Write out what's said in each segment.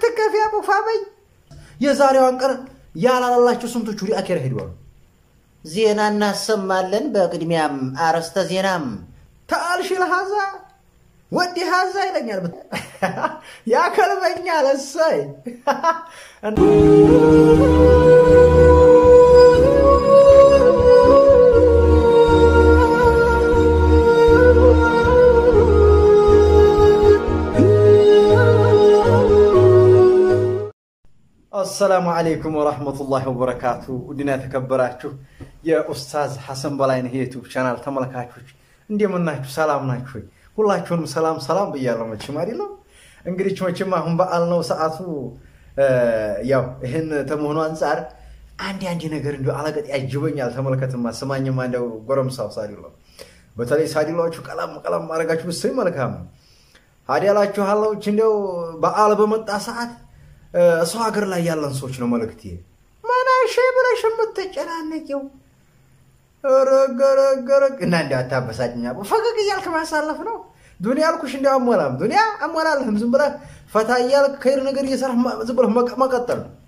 አትከፊ አቡፋ በይ። የዛሬዋን ቀን ያላላላቸው ስንቶቹ ወደ አኬራ ሄደዋል። ዜና እናሰማለን። በቅድሚያም አርዕስተ ዜናም ተአልሽ ለሀዛ ወዲ ሀዛ ይለኛል ያከልበኛል። እሰይ አሰላሙ አለይኩም ወራህመቱላሂ ወበረካቱ። ውድና የተከበራችሁ የኡስታዝ ሐሰን በላይነህ የዩቲዩብ ቻናል ተመልካቾች እንደምን ናችሁ? ሰላም ናችሁ ወይ? ሁላችሁንም ሰላም ሰላም ብያለሁ። መቼም አይደለም እንግዲህ መቼም አሁን በዓል ነው ሰዓቱ። ያው ይህን ተመሆኑ አንጻር አንድ አንድ ነገር እንዲ አለቀጥ ያጅበኛል። ተመልከትማ ስማኝማ እንደው ጎረምሳው ሳዲሎ በተለይ ሳዲሎቹ ቀለም ቀለም ማድረጋችሁ ብስኝ መልካም ነው። ሀዲያላችኋለች እንደው በዓል በመጣ ሰዓት ሰው ሀገር ላይ ያለን ሰዎች ነው መልእክት መናሸ ብለሽ የምትጨናነቂው ረገረገረግ እና እንዲ አታበሳጭኛ ፈገግ እያልክ ማሳለፍ ነው ዱኒያ አልኩሽ እንዲ አሞላም ዱኒያ አሞላለህም ዝም ብለህ ፈታ እያልክ ከሄድ ነገር እየሰራህ ዝም ብለህ መቀጠል ነው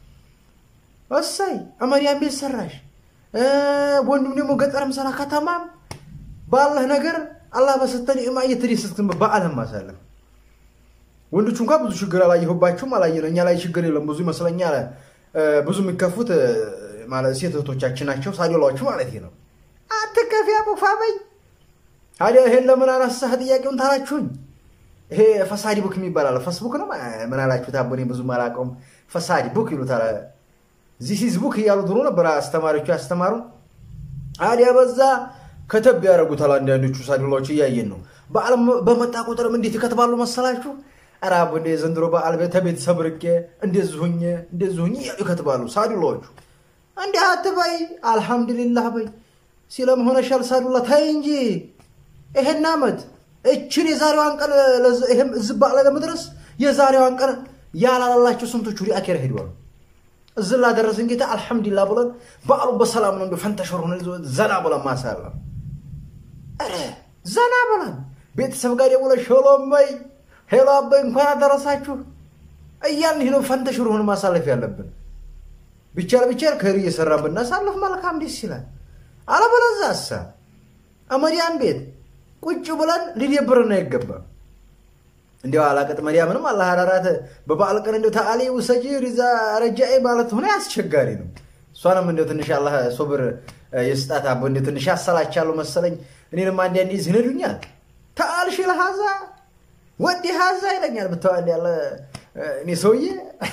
እሰይ አመሪያም ቤት ሰራሽ ወንዱም ደግሞ ገጠርም ሰራ ከተማም ባለህ ነገር አላህ በሰጠን ኒዕማ እየተደሰትክን በዓልህም ማሳለፍ ወንዶቹ እንኳ ብዙ ችግር አላየሁባችሁም፣ አላየነው። እኛ ላይ ችግር የለም ብዙ ይመስለኛል። ብዙ የሚከፉት ማለት ሴት እህቶቻችን ናቸው፣ ሳዲላዎቹ ማለት ነው። አትከፊ አቡፋ በይ። ታዲያ ይሄን ለምን አነሳህ ጥያቄውን ታላችሁኝ። ይሄ ፈሳዲ ቡክ የሚባል አለ። ፌስቡክ ነው ምን አላችሁት? አቦኔ ብዙ አላውቀውም። ፈሳዲ ቡክ ይሉታል። ዚስ ቡክ እያሉ ድሮ ነበር አስተማሪዎቹ ያስተማሩን። ታዲያ በዛ ከተብ ያደረጉታል አንዳንዶቹ ሳዲላዎቹ፣ እያየን ነው። በዓል በመጣ ቁጥርም እንዴት ይከትባሉ መሰላችሁ? ኧረ አቦ እንደ ዘንድሮ በዓል ተቤተሰብ ርቄ እንደዚህ ሁኜ እንደዚህ ሁኜ እያሉ ይከትባሉ ሳዱላዎቹ። እንዲህ አትበይ አልሐምዱሊላህ በይ ሲለም ሆነሻል ሳዱላ ታይ እንጂ ይሄን ዓመት እችን የዛሬዋን ቀን እዚህ በዓል ለመድረስ የዛሬዋን ቀን ያላላላቸው ስንቶቹ ወደ አኬራ ሄደዋል። እዚህ ላደረስን ጌታ አልሐምዱሊላህ ብለን በዓሉ በሰላም ነው እንደ ፈንተሸር ሆነ ዘና ብለን ማሳለፍ። ኧረ ዘና ብለን ቤተሰብ ጋር ደውለሽ ሸሎም በይ ሄሎ አባይ እንኳን አደረሳችሁ እያልን ይህ ነው ፈንተሽር ሆን ማሳለፍ ያለብን። ብቻል ብቻል ከሪ እየሰራ ብናሳልፍ መልካም ደስ ይላል። አለበለዚያ እሳ አመዲያን ቤት ቁጭ ብለን ሊደብርና አይገባም። እንዲያው አላቀጥ መዲያምንም አላህ አራራት በበዓል ቀን እንዲያው ተአሊ ውሰጂ ሪዛ ረጃኤ ማለት ሆነ አስቸጋሪ ነው። እሷንም እንዲያው ትንሽ አላህ ሶብር የስጣት አቦ እንዲያው ትንሽ አሰላቻለሁ መሰለኝ። እኔንም አንዳንዴ ዝነዱኛል ተአልሽ ለሀዛ ወዲ ሀዛ ይለኛል ብተዋል ያለ እኔ ሰውዬ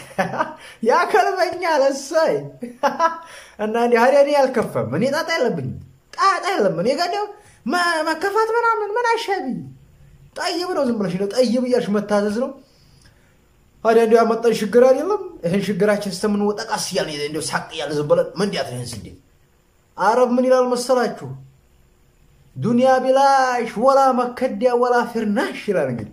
ያከልበኛል። እሰይ እና እንዲህ ሀዲያ እኔ አልከፈም። እኔ ጣጣ የለብኝም፣ ጣጣ የለም እኔ ጋር እንዲያው መከፋት ምናምን ምን አሻቢ ጠይብ ነው። ዝም ብለሽ ጠይብ እያልሽ መታዘዝ ነው። ሀዲያ እንዲያው ያመጣን ችግር አይደለም። ይህን ችግራችን ስተምንወጣ ቀስ እያልን እንዲያው ሳቅ እያልን ዝም ብለን መንዲያት ነው። ይህን ስንዴ አረብ ምን ይላል መሰላችሁ? ዱንያ ቢላሽ ወላ መከዲያ ወላ ፊርናሽ ይላል እንግዲህ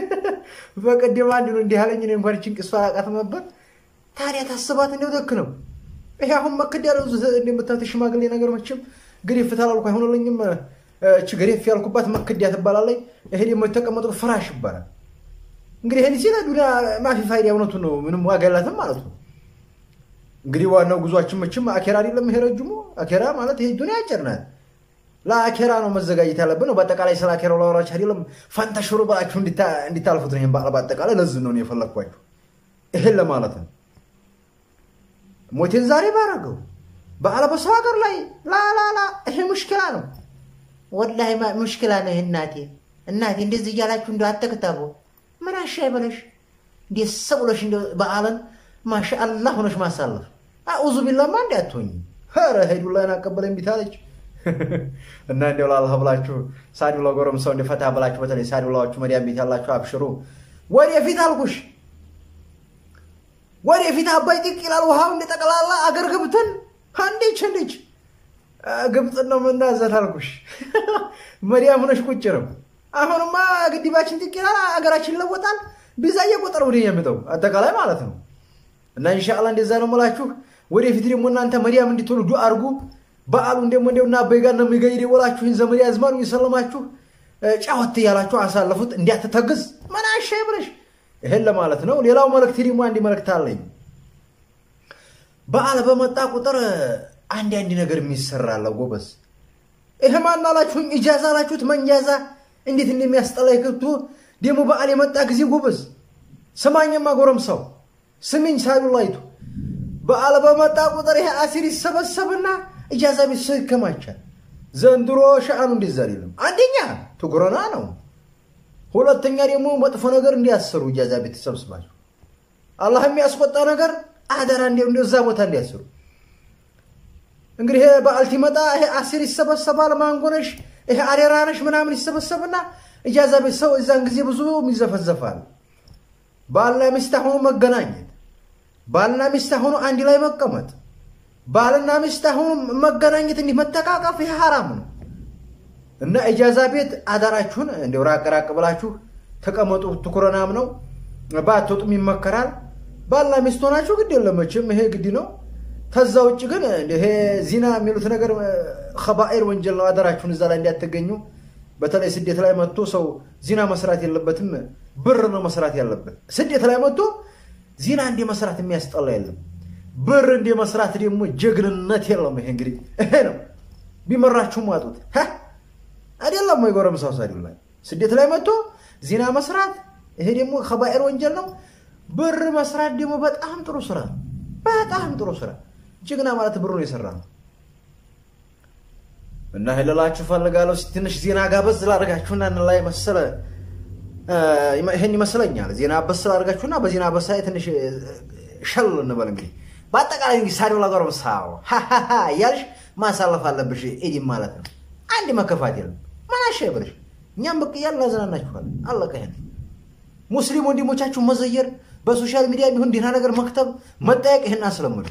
በቀደም አንድ ነው እንዲህ አለኝ። እኔ እንኳን ጭንቅ እሷ አላውቃትም ነበር። ታዲያ ታስባት እንደው ደክ ነው ይሄ አሁን መከዲያ ነው እንደምታት ሽማግሌ ነገር መቼም ግሬፍ ታላልኩ አይሆንልኝም። እች ግሬፍ ያልኩባት መከዲያ ትባላለች። ይሄ ደግሞ የተቀመጠው ፍራሽ ይባላል። እንግዲህ ይሄን ሲለ ዱንያ ማፊ ፋይዳ እውነቱን ነው፣ ምንም ዋጋ የላትም ማለት ነው። እንግዲህ ዋናው ጉዟችን መቼም አኬራ አይደለም። ይሄ ረጅሙ አኬራ ማለት ይሄ ዱንያ አጭር ናት። ለአኬራ ነው መዘጋጀት ያለብን ነው። በአጠቃላይ ስለ አኬራው ላወራችሁ አይደለም፣ ፈንተሽሩ ብላችሁ እንዲታልፉት ነው። ይህን በዓል በአጠቃላይ ለዚህ ነው የፈለግኳችሁ፣ ይህን ለማለት ነው። ሞቴን ዛሬ ባረገው በዓል በሰው ሀገር ላይ ላላላ ይሄ ሙሽኪላ ነው፣ ወላሂ ሙሽኪላ ነው። ይህ እናቴ እናቴ እንደዚህ እያላችሁ እንደ አተክታቦ ምን አሻይ በለሽ እንዴት ሰብሎሽ እንደ በዓልን ማሻአላህ ሆነሽ ማሳለፍ አኡዙ ቢላማ እንዲ አትሆኝ ረ ሄዱላይን አቀበለኝ ቢታለች እና እንዲያው ላላህ ብላችሁ ሳዱላ ጎረምሳው እንዲፈታ ብላችሁ በተለይ ሳዱላዎቹ መዲያም ቤት ያላችሁ አብሽሩ። ወደፊት አልኩሽ፣ ወደፊት አባይ ጥቅ ይላል ውሃው እንደ ጠቅላላ አገር ገብተን አንዴች እንዴች ግብፅን ነው የምናዘት አልኩሽ። መዲያም ሆነሽ ቁጭ ነው። አሁንማ ግድባችን ጥቅ ይላል፣ አገራችን ይለወጣል። ቢዛ እየቆጠረ ወደ የሚመጣው አጠቃላይ ማለት ነው። እና ኢንሻአላህ እንደዛ ነው የምላችሁ። ወደፊት ደግሞ እናንተ መዲያም እንድትሆኑ ዱአ አድርጉ። በዓሉን ደግሞ እንደው እና አበይ ጋር ነው የሚገኝ ደወላችሁ ይህን ዘመድ ያዝማኑ የሰለማችሁ ጫወት እያላችሁ አሳለፉት። እንዲያትተግዝ ምን አሻይ ብለሽ ይሄን ለማለት ነው። ሌላው መልእክት ደግሞ አንድ መልእክት አለኝ። በዓል በመጣ ቁጥር አንድ አንድ ነገር የሚሰራለ ጎበዝ። ይሄ ማን አላችሁኝ? ኢጃዛ አላችሁት? መንጃዛ እንዴት እንደሚያስጠላ ይክቱ። ደግሞ በዓል የመጣ ጊዜ ጎበዝ ስማኝማ፣ ጎረምሳው ስሚኝ፣ ሳሉላይቱ በዓል በመጣ ቁጥር ይሄ አሲር ይሰበሰብና ኢጃዛ ቤት ሰው ይከማቻል። ዘንድሮ ሸአኑ እንደዛ አይደለም። አንደኛ ትጉረና ነው። ሁለተኛ ደግሞ መጥፎ ነገር እንዲያስሩ ኢጃዛ ቤት ተሰብስባቸው አላህ የሚያስቆጣ ነገር አደራ እንደዛ ቦታ እንዲያስሩ። እንግዲህ ይሄ በዓል ሲመጣ ይሄ አሲር ይሰበሰባል። ማንጎነሽ ይሄ አሬራነሽ ምናምን ይሰበሰብና ኢጃዛ ቤት ሰው እዛን ጊዜ ብዙ ይዘፈዘፋል። ባልና ሚስት ሆኖ መገናኘት፣ ባልና ሚስት ሆኖ አንድ ላይ መቀመጥ፣ ባልና ሚስት ሆኖ መገናኘት፣ እንዲህ መተቃቀፍ ይሄ ሐራም ነው እና ኢጃዛ ቤት አዳራችሁን እንደው ራቅ ራቅ ብላችሁ ተቀመጡ። ትኩረናም ነው ባትወጡም ይመከራል። ባልና ሚስት ሆናችሁ ግድ የለም መቼም ይሄ ግድ ነው። ከዛ ውጭ ግን ይሄ ዚና የሚሉት ነገር ከባኤር ወንጀል ነው። አደራችሁን እዛ ላይ እንዲያትገኙ። በተለይ ስደት ላይ መጥቶ ሰው ዚና መስራት የለበትም። ብር ነው መስራት ያለበት። ስደት ላይ መጥቶ ዚና እንደ መስራት የሚያስጠላ የለም። ብር እንደ መስራት ደግሞ ጀግንነት የለም። ይሄ እንግዲህ ይሄ ነው። ቢመራችሁም ዋጡት አይደለም ወይ ጎረምሳው ሳዲው ላይ ስደት ላይ መጥቶ ዚና መስራት ይሄ ደግሞ ከባኤር ወንጀል ነው። ብር መስራት ደግሞ በጣም ጥሩ ስራ፣ በጣም ጥሩ ስራ። ጀግና ማለት ብሩን የሰራ ነው። እና ልላችሁ ፈልጋለሁ። ትንሽ ዜና ጋበዝ ላደርጋችሁና ላይ መሰለ ይህን ይመስለኛል። ዜና በስ ላደርጋችሁና በዜና በሳ ትንሽ ሸል እንበል እንግዲህ በአጠቃላይ እንግዲህ ሳዲው ለጎረምሳው እያልሽ ማሳለፍ አለብሽ። ኢዲም ማለት ነው። አንድ መከፋት የለም። ማናሻ ይበልሽ። እኛም ብቅ እያልን እናዝናናችኋለን። አለቀ። ይሄን ሙስሊም ወንድሞቻችሁ መዘየር በሶሻል ሚዲያ የሚሆን ደህና ነገር መክተብ መጠየቅ ይህን አስለምዱ።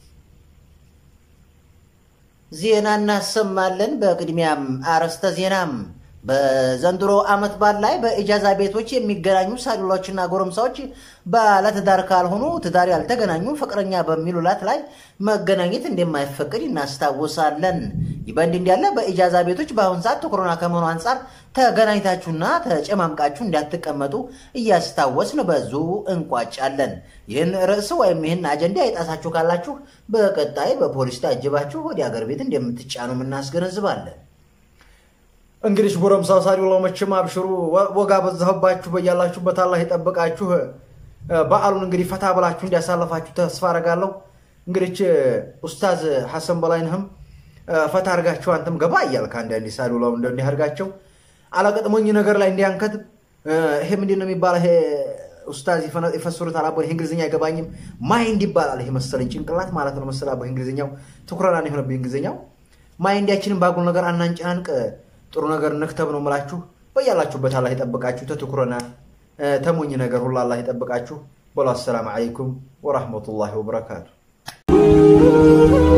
ዜና እናሰማለን። በቅድሚያም አርዕስተ ዜናም በዘንድሮ ዓመት በዓል ላይ በኢጃዛ ቤቶች የሚገናኙ ሳዱላዎችና ጎረምሳዎች ባለትዳር ካልሆኑ ትዳር ያልተገናኙ ፍቅረኛ በሚሉላት ላይ መገናኘት እንደማይፈቀድ እናስታውሳለን። ይህ በእንዲህ እንዳለ በኢጃዛ ቤቶች በአሁን ሰዓት ኮሮና ከመሆኑ አንጻር ተገናኝታችሁና ተጨማምቃችሁ እንዳትቀመጡ እያስታወስን በዙ እንቋጫለን። ይህን ርዕስ ወይም ይህን አጀንዳ የጣሳችሁ ካላችሁ በቀጣይ በፖሊስ ታጅባችሁ ወደ አገር ቤት እንደምትጫኑ እናስገነዝባለን። እንግዲህ ጎረምሳው ሳዲው መቼም አብሽሩ፣ ወጋ በዛሁባችሁ። በያላችሁበት አላህ ይጠብቃችሁ። በዓሉን እንግዲህ ፈታ ብላችሁ እንዲያሳለፋችሁ ተስፋ አደርጋለሁ። እንግዲህ ኡስታዝ ሐሰን በላይነህም ፈታ አድርጋችሁ አንተም ገባ እያልክ አንዳንዴ ሳዲው ላው እንዲህ አድርጋቸው አላቀጥሞኝ ነገር ላይ እንዲያንከት ይሄ ምንድን ነው የሚባለው? ይሄ ኡስታዝ ይፈስሩታል። አቦ ይሄ እንግሊዝኛ አይገባኝም። ማይንድ ይባላል። ይሄ መሰለኝ ጭንቅላት ማለት ነው መሰለህ። አቦ እንግሊዝኛው ትኩረና የሆነብኝ እንግሊዝኛው። ማይንዳችንን ባጉል ነገር አናንጨናንቅ ጥሩ ነገር ነክተብ ነው የምላችሁ። በያላችሁበት አላህ ይጠብቃችሁ። ተትኩረና ተሞኝ ነገር ሁሉ አላህ ይጠብቃችሁ። በሉ አሰላም አለይኩም ወራህመቱላሂ ወበረካቱ።